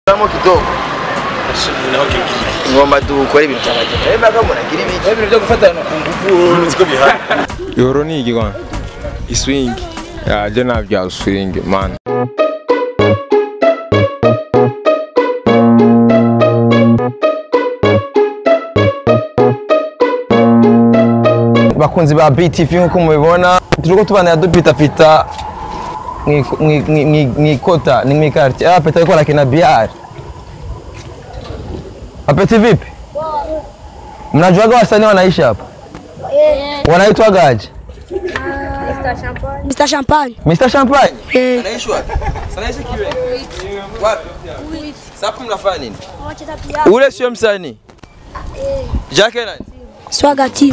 Tamo kidogo ngomba dukore ibintu by'amagenda rero mbaga umuntu agira ibiki ibintu byo gufatana ku ngufu niko bihari Yoro ni iki kwana? Iswing. Ya, je nabya swing man. bakunzi ba BTV nk'uko mubibona turiko tubana dupitapita mwikota ni mwikarti ah peta yuko lakina biar apeti vipi mnajuaga wasanii wanaishi hapa wanaitwagaje Mr. Champagne. Mr Champagne Eh. anaishi wapi anaishi kiwe wapi sapu mnafanya nini ule sio msanii Jake nani Swaga team.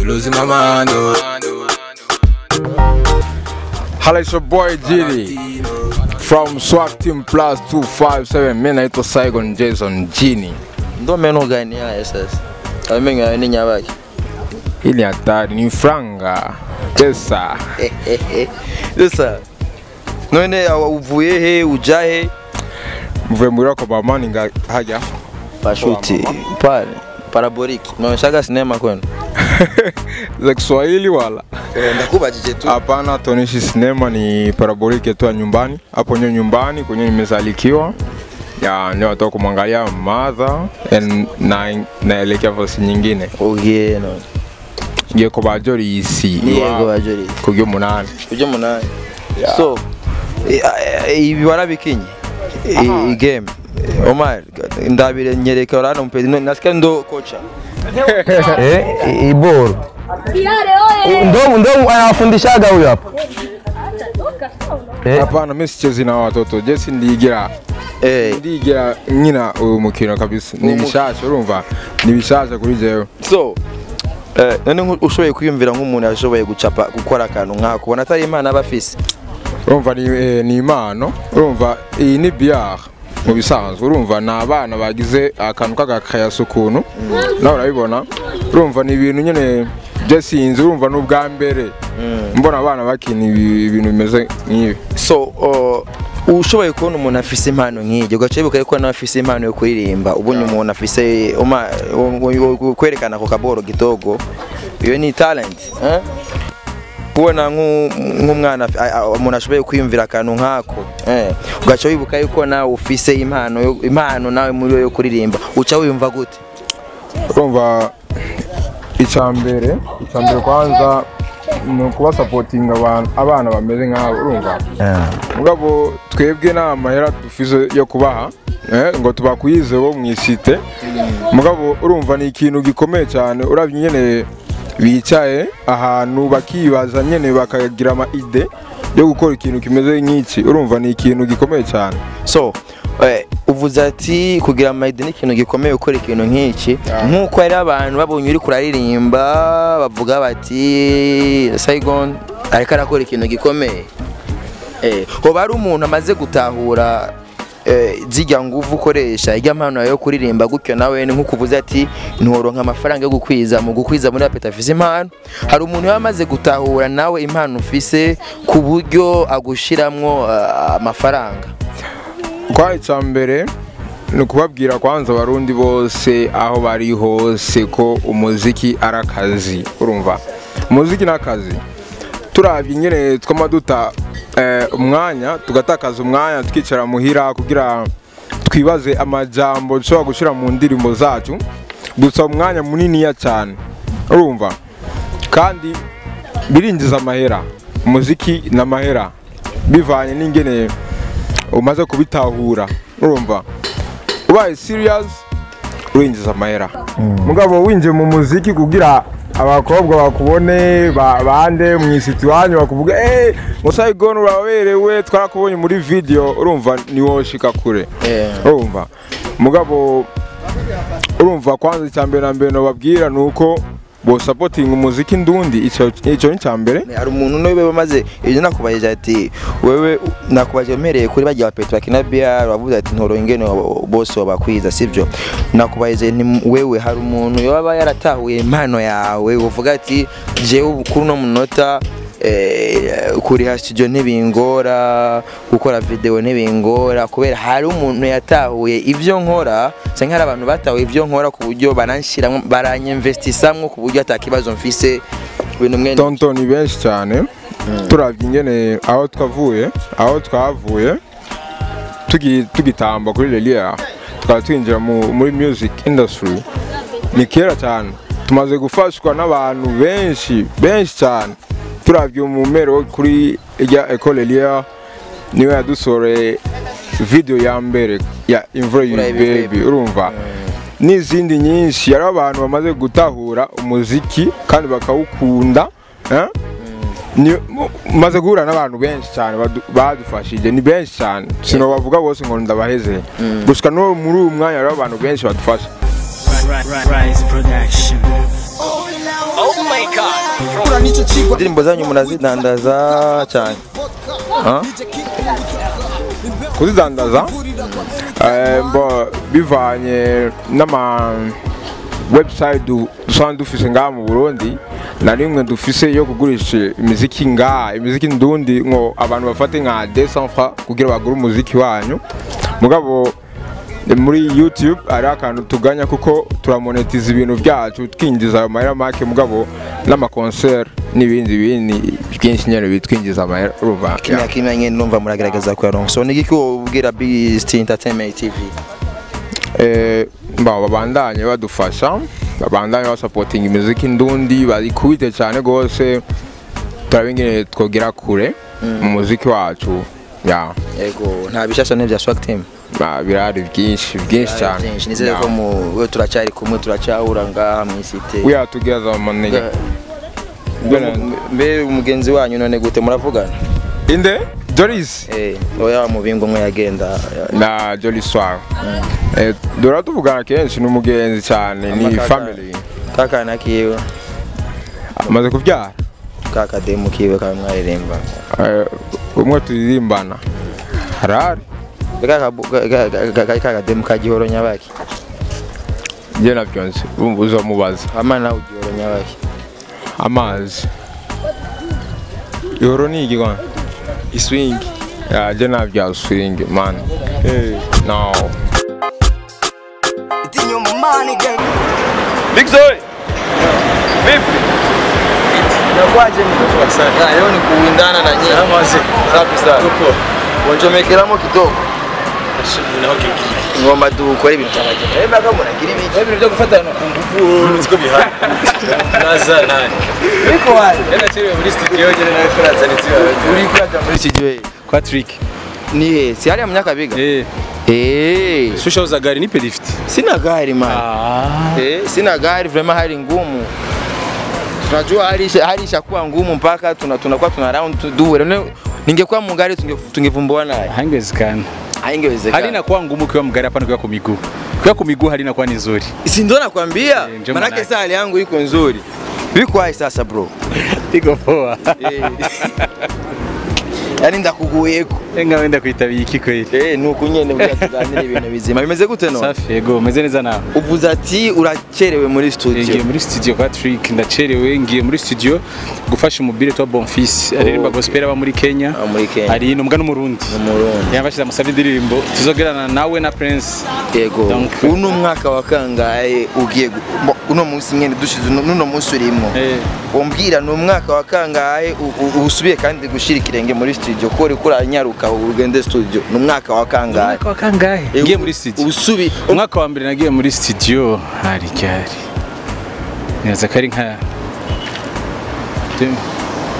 Hello, it's your boy Gini from Swag Team Plus 257. Mimi naitwa Saigon Jason Gini. ndo meno gani haya sasa amenyo yawe ni nyabaki Hii ni hatari, ni franga. Pesa. sasa none awa uvuye he uja he Mvuye muri wako bamani nga haja. pashuti pale paraboliki unaonyeshaga sinema kwenu Za Kiswahili wala? ndakubajije tu Hapana, tuonishi sinema ni parabolike tu ya nyumbani. Hapo nyo nyumbani kwenye nimezalikiwa. Ya, ndio watoka kumwangalia mother and na naelekea fasi nyingine. ugiye none Ngiye ko bajori isi. yego iwabo. bajori Kugyo munani. uje munani so i- i- ibi warabikinye I- i game Omar ndabire nyereka urana mpedi none nasikia ndo kocha eh iboro ndo ndo anawafundishaga huyo hapa eh Hapana, mimi sichezi na watoto. Jesi ndigira eh ndigira nyina uyu mukino kabisa. Ni Umu- bishasha urumva? Ni bishasha kuri jewe. so eh, none nku- ushoboye kwiyumvira nk'umuntu yashoboye gucapa gukora akantu nk'ako ubona atari imana aba afise Urumva ni eh, ni impano. Urumva iyi ni bière mu bisanzwe urumva ni abana bagize akantu k'agakayasi ukuntu nawe urabibona urumva ni ibintu nyine byasinze urumva n'ubwa mbere mbona abana bakina ibi- ibintu bimeze nk'ibi so uh, ushoboye kubona umuntu afise impano nk'iryo ugaca wibuka yuko nawe afise impano yo kuririmba ubonye umuntu afise uma- u- u- kwerekana ako kaboro kidogo iyo ni talent eh? kubona nk'u- nk'umwana afi- a- a- umuntu ashoboye kwiyumvira akantu nk'ako eh, ugaca wibuka yuko nawe ufise impano yo- impano nawe muri yo yo kuririmba uca wiyumva gute urumva icya mbere icya mbere kwanza ni ukuba sapotinga abantu abana bameze nk'abo urumva mugabo twebwe nta mahera dufise yo kubaha eh, ngo tubakwize bo mu isite mugabo urumva ni ikintu gikomeye cyane urabye nyene bicaye ahantu bakibaza nyene bakagira ama ide yo gukora ikintu kimeze nk'iki urumva ni ikintu gikomeye cyane so eh, uvuze ati kugira amayidi ni ikintu gikomeye gukora ikintu nk'iki nk'uko hari abantu babonye uri kuraririmba bavuga bati Saigon ariko arakora ikintu gikomeye eh, hoba hari umuntu amaze gutahura eh, zijya nguvu ukoresha ijya mpano yawe yo kuririmba gutyo nawe ni nk'uko uvuze ati ntiworonka amafaranga yo gukwiza mu gukwiza muri apeta afise impano hari umuntu yaba amaze gutahura nawe impano ufise ku buryo agushiramwo ah, amafaranga kwa icya mbere ni ukubabwira kwanza abarundi bose aho bari hose ko umuziki ari akazi urumva umuziki ni akazi turabye nyine twama duta eh, umwanya tugatakaza umwanya tukicara muhira kugira twibaze amajambo dushobora gushyira mu ndirimbo zacu gusa umwanya muniniya cyane urumva kandi birinjiza amahera umuziki ni amahera bivanye n'ingene umaze kubitahura urumva ubaye serious urinjiza amahera mugabo winjiye mu muziki kugira abakobwa bakubone ba- bande mu isiti iwanyu bakuvuga eee musayigoni uraberewe twarakubonye muri video urumva niwoshika kure Eh. urumva mugabo urumva kwanza icya mbere na mbere nababwira ni uko bosapotinga umuziki ndundi icyo icyo ni icya mbere hari umuntu niwe bamaze ibyo nakubajije ati wewe nakubajije umereye kuri bagiye bapeta bakina BR wavuze ati ntoro ingene wa- bose wabakwiza sibyo nakubajije nti wewe hari umuntu yaba yaratahuye impano yawe uvuga ati jewe kuri uno munota eh, kuriha studio ntibingora gukora video ntibingora kubera hari umuntu yatahuye ivyo nkora canke hari abantu batahuye ivyo nkora ku buryo baranshiramwo baranyinvestisamwo ku buryo atakibazo mfise ibintu mwene tonto ni benshi cyane turabye ingene aho twavuye aho twavuye tugi- tugitamba kuri Lelia tukaba twinjira mu- muri music industry ni kera cyane tumaze gufashwa n'abantu benshi benshi cyane turabye umumero kuri ijya Ecole Lelia niwe yadusoreye video ya mbere ya imvura Imvura y'Ibi y'Ibi baby urumva n'izindi nyinshi yari abantu bamaze gutahura umuziki kandi bakawukunda eh? ni mu- maze guhura n'abantu benshi cyane badu- badufashije ni benshi cyane sinobavuga bose ngo ndabaheze gushika no muri uyu mwanya hariho abantu benshi badufasha Rise Production. indirimbo zanyu murazidandaza cyane Ah? kuzidandaza eh, mbo bivanye n'ama website du- dusanzwe dufise ngaha mu Burundi na rimwe dufise yo kugurisha imiziki ngaha imiziki ndundi ngo abantu bafate nka 200 francs kugira bagure umuziki wanyu mugabo eh, muri YouTube hari akantu tuganya kuko turamonetiza ibintu byacu twinjiza ayo mahera make mugabo n'amakoncert n'ibindi bindi byinshi nyene bitwinjiza amahera urumva kimya kimya nyine numva muragerageza kuyaronka so nigiki ubwira Beast Entertainment TV eh, mba babandanye badufasha babandanye basapotinga imiziki ndundi barikubite cyane rwose turabe ingene twogera kure mu muziki wacu ya yego nta bishasha n'ibya Swag Team ba- birahari byinshi byinshi cyane byinshi nizere Ya. ko mu we turacyari kumwe turacyahura ngaha mu isite we are together money mbe umugenzi wanyu none gute muravugana inde Joris eh oya mubingo umwe yagenda na Jolly Swag eh dora tuvugana kenshi ni umugenzi cyane ni Amakaka- family kakana kiwe amaze kubyara kakademu kiwe kamwe mwaririmba Eh, umwe turirimbana harari kakademu ka gihoro nyabaki njye nabyo nzi urumva uzamubaza ama nawe ugihoro nyabaki amazi ihoro ni igikona iswingi yaje nabya swing man no Big Zoe vipi nakwaje mtoto sana leo ni kuindana na nyinyi amaze safi sana tuko wanchomekeramo kidogo ngoma dukora ibintu by'abageni reba kama unagira ibiki ibintu byo gufatana ku ngufu Nziko bihari. Naza nani? biko waje Yana chiri muri studio nyene nawe turazana itiyo. uri kwaja muri studio ye Kwa trick. ni he si hali ya mnyakabiga Eh, eh susha uza gari nipe lift. sina gari man Ah. Eh, sina gari vraiment hali ngumu tunajua hali isha- hali ishakuwa ngumu mpaka tuna tunakuwa tuna round to do it. ningekuwa mungari tunge- tungevumbua naye Hangewezekana. haingewezekana Hali inakuwa ngumu kiwa mgari hapana kiwa kwa miguu. Kiwa kwa miguu hali inakuwa ni nzuri. si ndo nakwambia Eh, ndio manake manake. saa hali yangu iko nzuri vikwahi sasa bro Iko poa. Eh. yani ndakuguyeko Enga wenda kuitabira iki kweli. Eh, nuko nyene bwa tuganira ibintu bizima bimeze gute no Safi yego meze neza nawe. uvuze ati uracerewe muri ngiye studio muri studio kwa Trick ndacerewe ngiye muri studio gufasha umubire wa Bonfils aririmba okay. gospel aba muri Kenya Ah, muri Kenya. ari inumbwa n'umurundi umurundi yambashyize amusabye indirimbo tuzogerana nawe na Prince yego Donc- uno mwaka wa kangahe ugiye gu- mo- uno munsi nyene dushize uno- nuno munsi urimo eh umbwira ni umwaka wa kangahe u- u- usubiye kandi gushira ikirenge muri studio ko uriko uranyaruka ugende studio ni umwaka wa kangahe umwaka wa kangahe Eh, ngiye u- muri studio usubi umwaka wa mbere nagiye muri studio hari ryari neza ko ari nka Deux-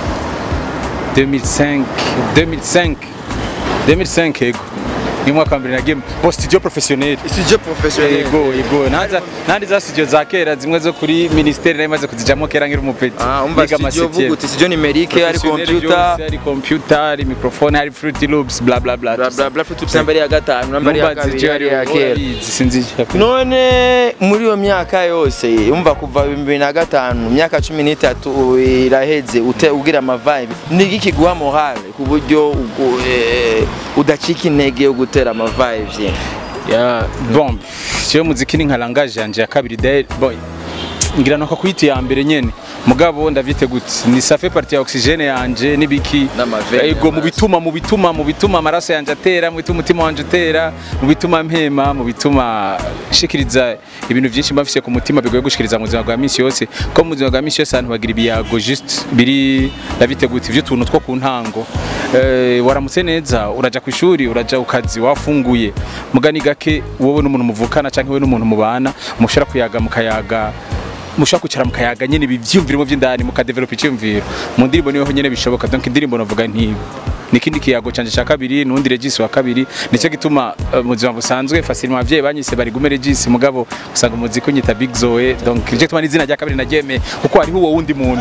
2005 2005 2005 yego ni umwaka wa mbere nagiye mu studio professionnel studio professionnel yego yego nanza nandi za studio za kera zimwe zo kuri ministeri nari maze kuzijamo kera nkiri umupeti ah umva Niga studio amasetiere. vuga uti studio numerique hari Professionnel computer byose, hari computer hari microphone hari fruity loops bla bla bla bla bla bla futu nambari ya gatanu nambari ya kabiri hari ya kera sinzi none muri iyo myaka yose umva kuva bibiri na gatanu imyaka cumi n'itatu iraheze ute- ugira amavibe ni iki kiguha morale ku buryo ugu- eh, udacika intege yo gutera amavibe ya bon cyo muziki ni nka langage yanje ya kabiri dai boy ngira nuko kwita ya mbere nyene mugabo ndavyite gute ni safe partie ya oxygene yanje nibiki N'amaveni ego mu y'amaraso. bituma mu bituma mu bituma amaraso yanje atera mu bituma umutima wanje utera mu bituma mpema mu bituma shikiriza ibintu byinshi mba mfise ku mutima bigoye gushikiriza mu buzima bwa minsi yose ko mu buzima bwa minsi yose abantu bagira ibiyago just biri ndabite gute ivyo tuntu two ku ntango eh, waramutse neza uraja ku ishuri uraja ku kazi wafunguye mugani gake wowe n'umuntu muvukana canke wowe n'umuntu mubana mushobora kuyaga mukayaga mushobora kwicara mukayaga nyene ibi vyiyumviro vy'indani mukadevelopa iciyumviro mu ndirimbo niho nyene bishoboka donc indirimbo navuga nti nikindi kiyago canje ca kabiri nundi regisi wa kabiri nicyo gituma eh, mu buzima busanzwe facilement abavyeyi banyise bari gume regisi mugabo usanga umuziki unyita big zoe donc nicyo gituma n'izina rya kabiri naryemeye kuko hariho uwo wundi muntu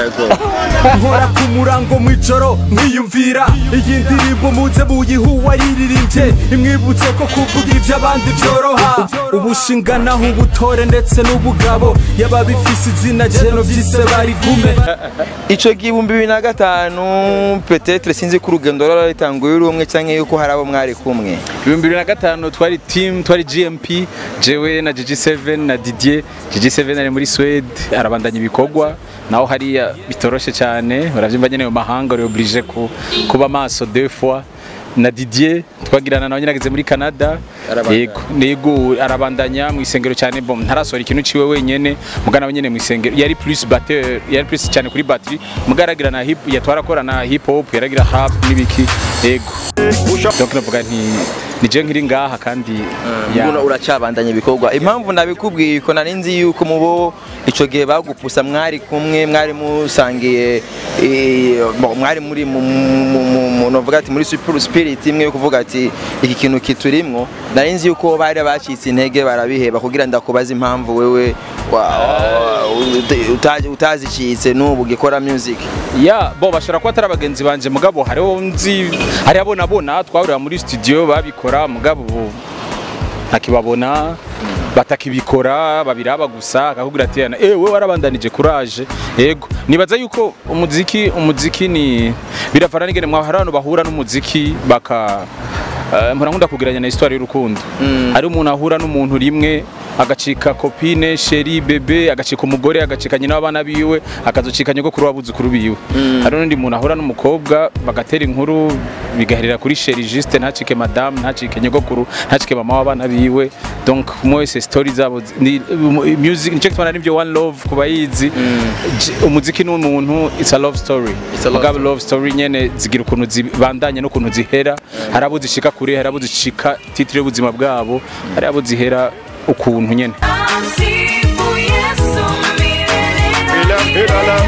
nkora ku murango mw'ijoro nkiyumvira iyi ndirimbo muze muyihuwa yiririmbye imwibutse ko kuvuga iby'abandi byoroha ubushinganaho ubutore ndetse n'ubugabo yaba bifise izina jeno vyise bari gume ico gihumbi bibiri na gatanu petetre sinzi ko urugendo rwari ritanguye uri umwe canke yuko hari abo mwari kumwe ibihumbi bibiri na gatanu twari team twari gmp jewe na gg7 na didier gg7 ari muri swede arabandanya ibikorwa naho hariya bitoroshe cyane uravyumva nyene mu mahanga uri oblige ku, kuba maso deux fois na didier twagirana nawe nyine ageze muri canada Arabandanya. yego yego arabandanya mu isengero cyane bom ntarasohora ikintu ciwe wenyene mugana we nyene mu isengero yari plus batteur yari plus cyane kuri battery mugaragira na hip yatwara akora na hip hop yaragira rap n'ibiki yego donc navuga nti ni je nkiri ngaha kandi ya- Mbona uracabandanya ibikorwa impamvu nabikubwiye ko nari nzi yuko mubo ico gihe bagupusa mwari kumwe mwari musangiye eh, bo, mwari muri mu- mu- mu- mu- novuga ati muri super spirit imwe yo kuvuga ati iki kintu kiturimwo nari nzi yuko bari bacitse intege barabiheba kugira ndakubaza impamvu wewe wa- wa- uta- utazicitse n'ubu gikora music ya bo bashobora kuba atari abagenzi banje mugabo hariho nzi hari abo nabona twahurira muri studio babikora mugabo ntakibabona batakibikora babiraba gusa akakubwira ati "Yana, eh wewe warabandanije courage yego nibaza yuko umuziki umuziki ni biravana n'ingene mwahari abantu bahura n'umuziki baka Uh, mpora nkunda kugeranya na histoire y'urukundo hari umuntu ahura n'umuntu rimwe agacika kopine sheri bebe agacika umugore agacika nyina w'abana biwe akazocika nyogokuru w'abuzukuru biwe hari n'undi muntu ahura n'umukobwa bagatera inkuru bigaherera kuri sheri juste ntacike madame ntacike nyogokuru ntacike mama w'abana biwe donc umwe wese story zabo zi- ni mu- music nicyo gituma nivyo one love ku bayizi J- umuziki ni umuntu it's a love story It's a love mugabo love story nyene zigira ukuntu zibandanye n'ukuntu zihera hari abo zishika kure hari abo zishika titire y'ubuzima bwabo hari abo zihera ukuntu nyene Amsifu Yesu milele.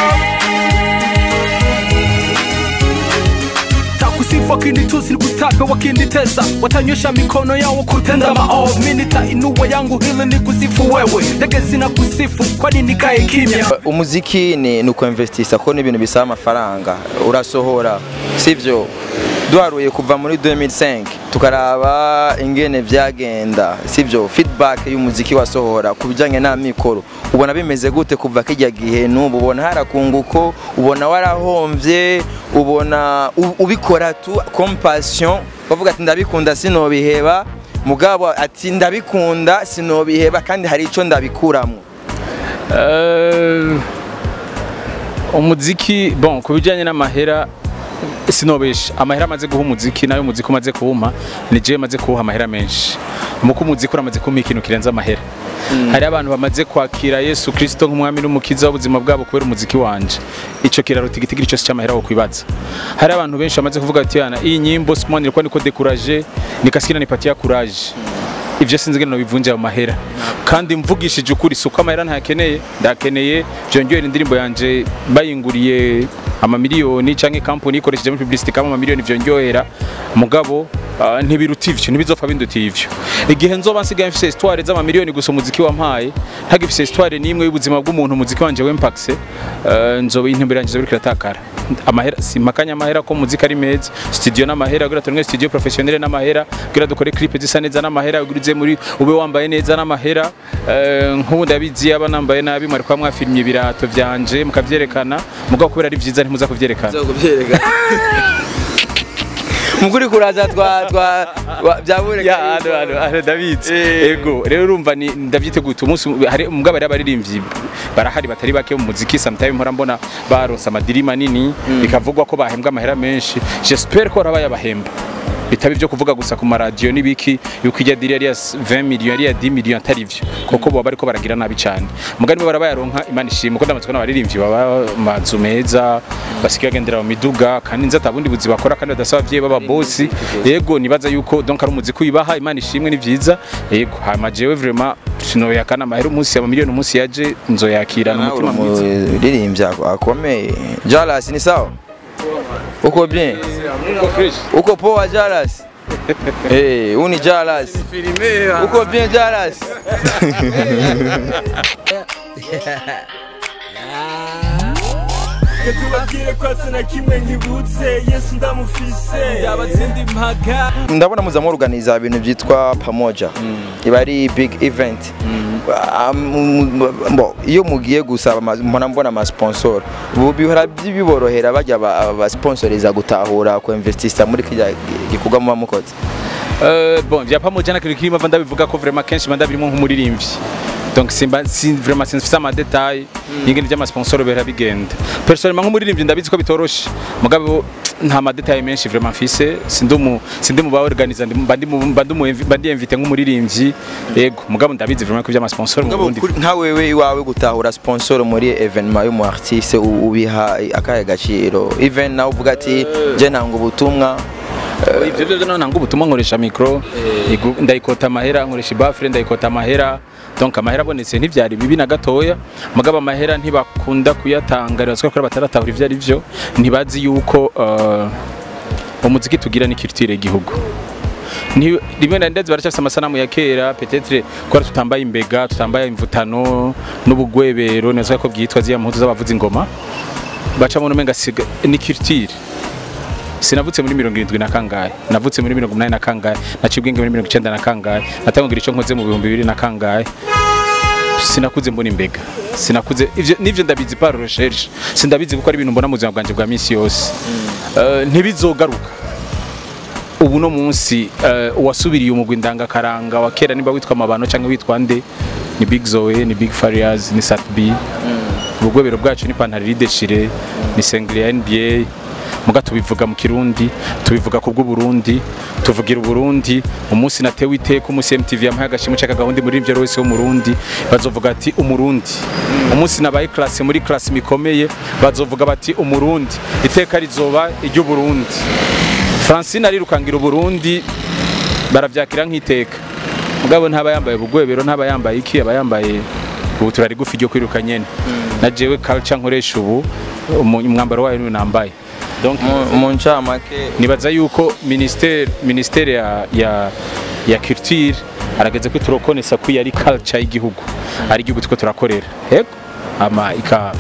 takusifu akinitusi nikutape wakinitesa watanyosha mikono yao kutenda maovu mi nitainua yangu hili ni kusifu wewe ndege zina kusifu kwani nikae kimya umuziki ni ni ukwemvestisa ko ni ibintu bisaba amafaranga urasohora sivyo duharuye kuva muri 2005 tukaraba ingene vyagenda sivyo feedback y'umuziki wasohora ku bijanye n'amikoro ubona bimeze gute kuva kijya gihe n'ubu ubona harakunguko ubona warahomvye ubona u- ubikora tu compassion bavuga ati ndabikunda sinobiheba mugabo ati ndabikunda sinobiheba kandi hari ico ndabikuramwo Eh, umuziki bon ku bijyanye n'amahera sinobesha amahera amaze guha umuziki nayo umuziki umaze kuwuma ni jewe maze kuwuha amahera menshi muko umuziki uramaze kumpa ikintu kirenze amahera hari abantu bamaze kwakira yesu kirisito nk'umwami n'umukiza w'ubuzima bwabo kubera umuziki wanje ico kiraro tigitigiri cyose cy'amahera wo kwibaza hari abantu benshi bamaze kuvuga ati yana iyi nyimbo sikumani nilikuwa niko dekuraje nikasikina nipatia courage ivyo sinzi ngene nobivunja mu mahera kandi mvugishije ukuri suko amahera ntakeneye ndakeneye vyongera indirimbo yanje bayinguriye amamiliyoni canke kampani ikoresheje muri publicity kama amamiliyoni vyongera mugabo ah, ntibiruta ivyo ntibizopfa binduta ivyo igihe nzoba nsigaye mfise histoire z'amamiliyoni gusa umuziki wampaye ntagifise histoire n'imwe y'ubuzima bw'umuntu umuziki wanje w'impakse nzoba intumbero yanje zobiriko iratakara amahera simpakanya amahera ko muzika ari meza studio n'amahera kugira turonke studio professionnel n'amahera kugira dukore clip zisa neza n'amahera ugurize muri ube wambaye neza n'amahera Eh, nk'ubu ndabizi yaba nambaye nabi mwari kuba mwafilmye ibirato vyanje mukavyerekana mugabo kubera ari vyiza ntimuza kuvyerekana mukuri kuraza twa twa wa- byaboneka ya hano hano hano ndabizi Eh. ego rero urumva ni ndavyiteguye umunsi hari mugabo ari abaririmbyi barahari batari bake mu muziki sometimes mpora mbona baronse amadiri manini bikavugwa ko bahembwa amahera menshi j'espère ko barabaye abahemba bitaba ibyo kuvuga gusa ku maradiyo n'ibiki yuko ijya diri yari ya 20 million yari ya 10 million atari byo kuko baba bariko baragira nabi cyane mugani bo barabayaronka imana ishimwe ko ndamatsiko n'abaririmbyi baba mu mazu meza basigaye bagendera mu miduga kandi nzi atabundi buzi bakora kandi badasaba abavyeyi baba bosi yego nibaza yuko donc ari umuziki uyibaha imana ishimwe ni vyiza yego hama jewe vraiment sinoyakana amahera umunsi ama miliyoni umunsi yaje nzoyakirana nawe uri umutima mwiza umuririmbyi ako- akomeye Jalas ni sawa uko bien uko poa Jalas Eh, uni Jalas uko bien Jalas tubabwire ko asa na kimwe nkibutse yesu ndamufise yabatsinda impaga ndabona muza muruganiza ibintu byitwa pamoja iba ari big event Ah, mu- mu- mbo, iyo mugiye gusaba ama- mbona mbona amasponsor ubu bihora biborohera bajya basponsoriza gutahura ku investisa muri kijya gikorwa muba mukoze Euh, bon vya pamoja na kintu kirimo ava ndabivuga ko vraiment kenshi manda birimo nk'umuririmbyi donc simba si vraiment sinfise ama detail y'ingene vy'ama sponsor bera bigenda personnellement nk'umuririmbyi ndabizi ko bitoroshe mugabo nta ma detail menshi vraiment mfise sindi mu sindi mu ba organizer ndi bandi mu bandi mu bandi invite nk'umuririmbyi yego mugabo ndabizi vraiment ko vy'ama sponsor mu Ngabo Burundi kuri- nka wewe iwawe gutahura sponsor muri evenement y'umu artiste u- ubiha akahe gaciro even nawe uvuga ati je nanga ubutumwa ivyo byo none nanga ubutumwa nkoresha micro igu- ndayikota amahera nkoresha ibafure ndayikota amahera donc amahera abonetse ntivyari bibi na gatoya mugabo amahera ntibakunda kuyatanga rero ko bataratahura ivyo ari vyo ntibazi yuko uh, umuziki tugira ni culture y'igihugu Ni- rimwe na ndazi baracyafise amasanamu ya kera peut-être ko tutambaye imbega tutambaye imvutano n'ubugwebero neza ko byitwa ziya mpuzu z'abavuza ingoma baca mu numenga siga ni culture sinavutse muri mirongo irindwi na kangahe navutse muri mirongo umunani na kangahe naciye ubwenge muri mirongo icyenda na kangahe natangira icyo nkoze mu bihumbi bibiri na kangahe sinakuze mbona imbega sinakuze ivyo nivyo ndabizi par recherche sindabizi kuko ari ibintu mbona mu buzima bwanjye bwa minsi yose Eh, ntibizogaruka ubu no munsi eh, uwasubiriye umugwi ndangakaranga wa kera niba witwa amabano cyangwa witwa nde ni big zoe ni big farias ni sat b ubugwebero bwacu ni pantaro rideshire ni sengri ya nba muga tubivuga mu kirundi tubivuga ku bw'uburundi tuvugira uburundi umunsi natewe iteka umunsi mtv yampaye agashimwe cyaka gahunda muri ivyo wese w'umurundi bazovuga ati umurundi umunsi nabaye classe muri classe mikomeye bazovuga bati umurundi iteka rizoba iry'uburundi francine arirukangira uburundi baravyakira nk'iteka mugabo ntaba yambaye ubugwebero ntaba yambaye iki aba yambaye ubutura rigufi ryo kwiruka nyene na jewe culture nkoresha ubu umu- umwambaro wayo niwe nambaye donc Mu- mu ncamake nibaza yuko ministere ministere ya ya ya culture arageze ko turokonesa ko yari culture y'igihugu ari igihugu tuko turakorera yego ama ika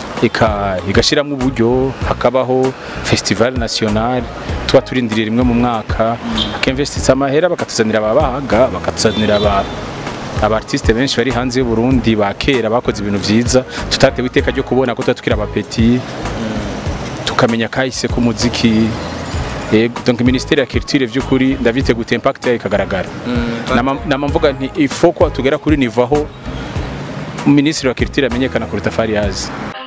ika igashiramo uburyo hakabaho festival national tuba turindiriye rimwe mu mwaka akemvestitsa amahera bakatuzanira ababaga bakatuzanira aba abartiste benshi bari hanze y'u Burundi ba kera bakoze ibintu vyiza tutatewe iteka ryo kubona ko tuba tukiri abapeti tukamenya kahise k'umuziki yego donc ministère ya culture vy'ukuri ndavyiteguye impact yayo ikagaragara nama nama mvuga nti ifo ko tugera kuri nivo aho ministre wa culture amenyekana kuruta Fariaz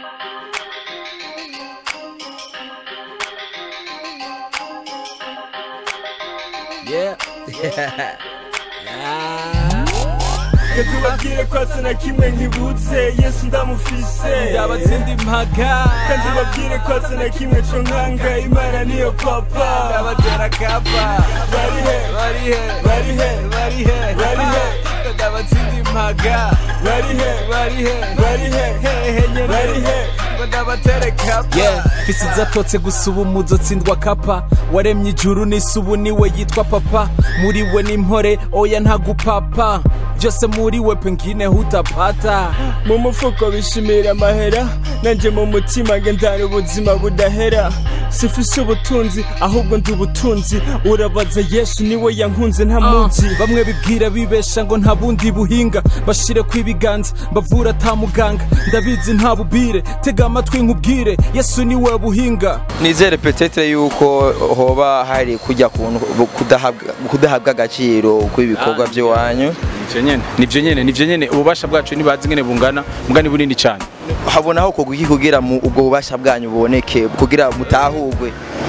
tubabwire ko asa na kimwe nkibutse yesu ndamufise yabatsinda impaga kandi babwire ko asa na kimwe co nkanga imana niyo papa ndabatera kapa barihe barihe barihe barihe barihe ndabatsinda impaga barihe barihe barihe hehe nyene barihe ngo ndabatere kapa yeah fisi zatotse gusa ubu muzotsindwa kapa waremye ijuru n'isi ubu niwe yitwa papa muri we n'impore oya ntagupapa byose muri we pengine hutapata mu mufuko bishimira amahera nanje mu mutima ngendana ubuzima budahera sifise ubutunzi ahubwo ndi ubutunzi urabaza yesu niwe yankunze nta munsi bamwe bibwira bibesha ngo nta bundi buhinga bashire ku ibiganza bavura ata muganga ndabizi nta bubire tega ntega amatwi nkubwire yesu niwe buhinga nizere petetre yuko hoba hari kujya kuntu kudahabwa kudahabwa agaciro kw'ibikorwa by'iwanyu nivyo nyene nivyo nyene nivyo nyene ububasha bwacu ntibazi ngene bungana mbwa ni bunini cyane habonaho kugwa iki kugira mu ubwo bubasha bwanyu buboneke kugira mutahugwe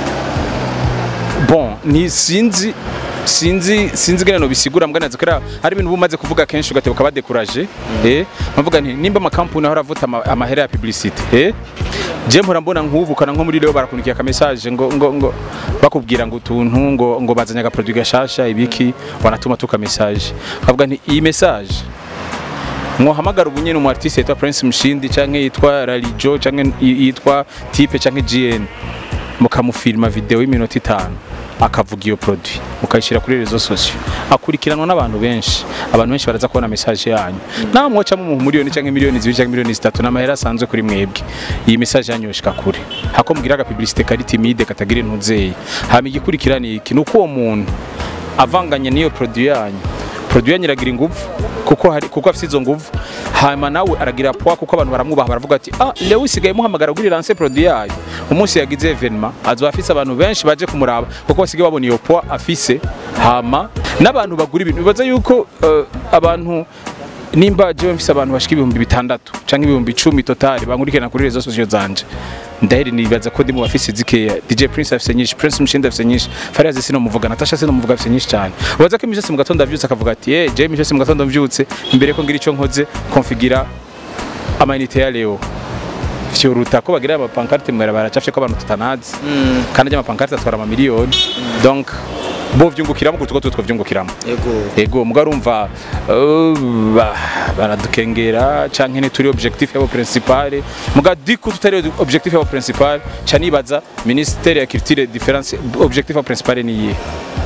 bon ni sinzi sinzi sinzi gane no bisigura mbwa nazo kera hari ibintu bumaze kuvuga kenshi ugatebuka badekuraje eh bavuga nti nimba amakampuni ahora avuta ama- amahera ya publicity eh je mpora mbona nk'ubu kana nko muri rero barakunikiye aka message ngo ngo ngo bakubwira ngo utuntu ngo ngo bazanye aga produit gashasha ibiki wanatuma tuka message bavuga nti iyi message mwohamagara ubu nyene umu artiste yitwa Prince Mshindi canke yitwa Ralijo canke yitwa Type canke GN mukamufilma video y'iminota itanu akavuga iyo produit mukayishyira kuri rezo sosiyo akurikiranwa n'abantu benshi abantu benshi baraza kubona message yanyu nawe mwocamo mu miliyoni cyangwa miliyoni zibiri cyangwa miliyoni zitatu n'amahera asanzwe kuri mwebwe iyi message yanyu yoshika kure hako mugira aga publicité kari timide katagira intuzeye hama igikurikirana iki nuko uwo muntu avanganye n'iyo produit yanyu produit yanyu iragira inguvu kuko hari kuko afite izo nguvu hanyuma nawe aragira poa kuko abantu baramwubaha baravuga ati ah leo usigaye muhamagara kuri lance produit yayo umunsi yagize evenement azoba afise abantu benshi baje kumuraba kuko basigaye babona iyo poa afise hama n'abantu bagura ibintu bibaza yuko eh, abantu nimba jewe mfise abantu bashika ibihumbi bitandatu canke ibihumbi icumi totali bankurikirana kuri rezo sosiyo zanje ndaheri nibaza ko ndi mu bafise zikeya DJ Prince afise nyinshi Prince Mshindi afise nyinshi Fariaz sino muvuga Natasha sino muvuga afise nyinshi cyane ubaza ko imijose mu gatondo avyutse akavuga ati eh je imijose mu gatondo mvyutse imbere ko ngira ico nkoze konfigira amayinite ya Leo vyoruta ko bagira amapankarte mwera baracafye ko abantu tutanazi kandi ajya amapankarte atwara amamiliyoni donc bo vyungukiramo kutuko tutwo vyungukiramo yego ego mbwa urumva uh, ba- baradukengera canke ni turi objectif yabo principale muga diku tutari objectif yabo principale ca nibaza ministere ya culture difference objectif yabo principale ni iyihe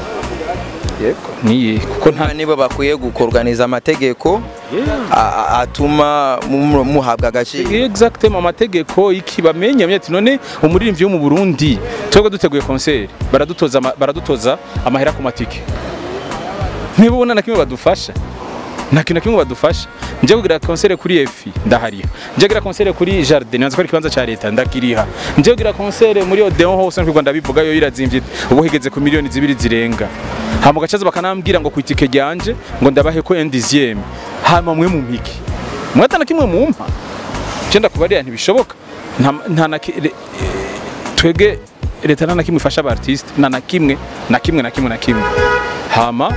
yego ni iyihe kuko nta nta nibo bakwiye gukorganiza amategeko a- a- atuma mu- muhabwa agaciro exactement amategeko iki bamenye bamenye ati none umuririmbyi wo mu Burundi twebwe duteguye concert baradutoza ama- baradutoza amahera ku matike niba ubona na kimwe badufasha nta kintu na kimwe badufasha njye kugira concert kuri EFI ndahariha njye kugira concert kuri Jardin nzi ko ari ikibanza cya leta ndakiriha njye kugira concert muri Odeon hose n'u Rwanda bivuga yo irazimvye ubu higeze ku miliyoni zibiri zirenga hama gacaza bakanambwira ngo ku itike ryanje ngo ndabahe ko endizième hama mwe mu mpiki mwata na kimwe mumpa cyenda kubarira ntibishoboka nta nta na ki- re- twege leta nta na kimwe ifasha aba artiste nta na kimwe na kimwe na kimwe na kimwe hama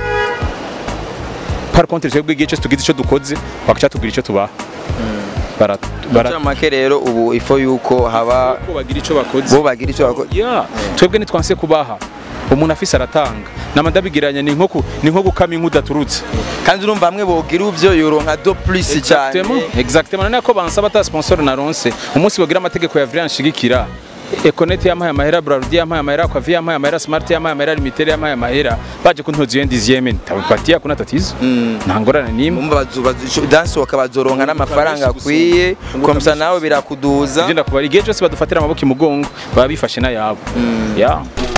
par contre twebwe igihe cyose tugize icyo dukoze bakaca tubwira icyo tubaha bara bara make rero ubu ifo yuko haba ko bagira icyo bakoze bo bagira icyo bakora ya twebwe ntitwanse kubaha umuntu afise aratanga namandabigiranya ni nko ku- ni nko gukama inka udaturutse kandi urumva bamwe bogira uvyo yoronka do plus cyane Exactement, exactement none ko bansaba ata sponsor na ronse umunsi bagira amategeko ya Vrian shigikira Econet yampaye amahera Brarudi yampaye amahera kwa Via yampaye amahera Smart yampaye amahera Limited yampaye amahera baje kuntoza iyo ndizieme tabipatia kuna tatizo nta ngorane nimwe Mumba bazu- bazu- dansi bakabazoronka n'amafaranga akwiye komsa nawe birakuduza Igenda kubara igihe cyose badufatira amaboko imugongo baba bifashe n'ayabo ya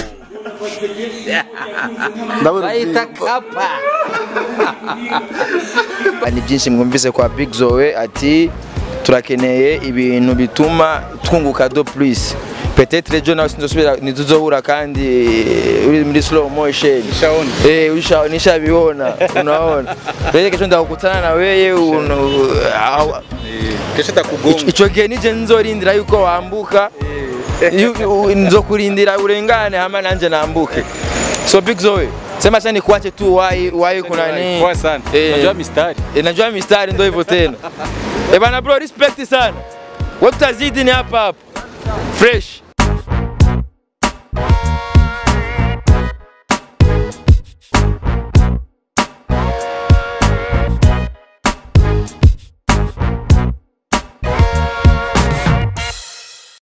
bayita kapa ni byinshi mwumvise kwa Big Zoe ati turakeneye ibintu bituma twunguka do plus peut-être ejo nawe sinzosubira ntituzohura kandi uri muri slow motion Nishaona. eh usha nishabibona unaona rero kesho ndakukutana na wewe uno- aho- kesho takugonga Ico- ico gihe nije nzorindira yuko wambuka Yu- u- nzokurindira urengane hama nanje nambuke so big zoe sema sasa nikuache tu wai wai kuna nini Poa sana Eh. najua mistari Eh, najua mistari ndo hivyo tena eh bana bro respect sana wewe tutazidi ni hapa hapa fresh